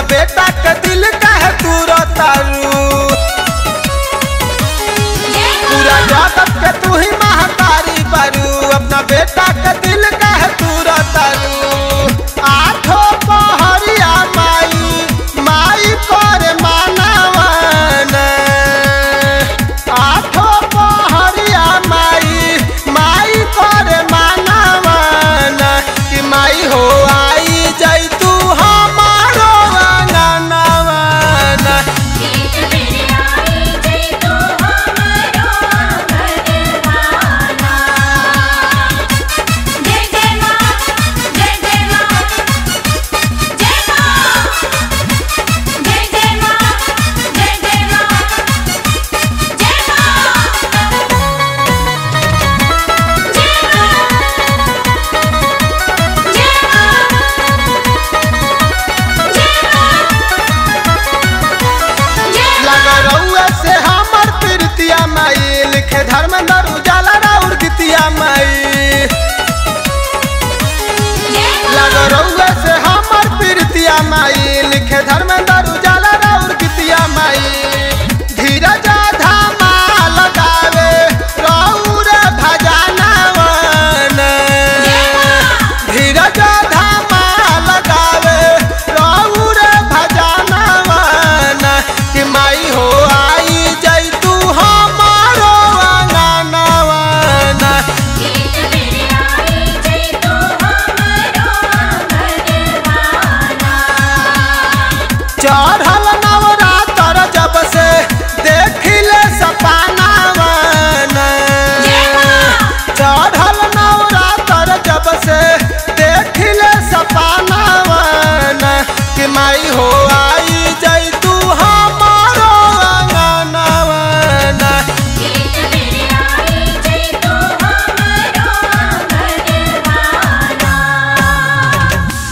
बेटा के दिल काहे तू रोतारू पूरा जगत के तू ही महतारी बारू अपना बेटा के दिल काहे तू रोतारू आठो पहरिया माई माई करे मानवन आठो पहरिया माई माई करे मानवन कि माई हो आई जई तू हमारो अंगनवन एक बेर आई जय तू हमरो भगवाना जय जय मां जय जय मां जय मां जय जय मां जय जय मां जय मां लग रउआ से हमर प्रीतिया माई लिखे धर्मेंद्र उजाला राउर गीतिया माई लग रउआ से हमर प्रीतिया माई लिखे धर्मेंद्र उजाला राउर गीतिया माई धीरज धामा लगावे रउर भजनवन धीरज धामा लगावे रउर भजनवन कि माई हो आई जई तू हमारो अंगनवन एक बेर आई जय तू हमरो भगवाना चढ़ल नवरात्र जब से देखिले सपनावन चढ़ल नवरात्र जब से देखिले सपनावन कि माई हो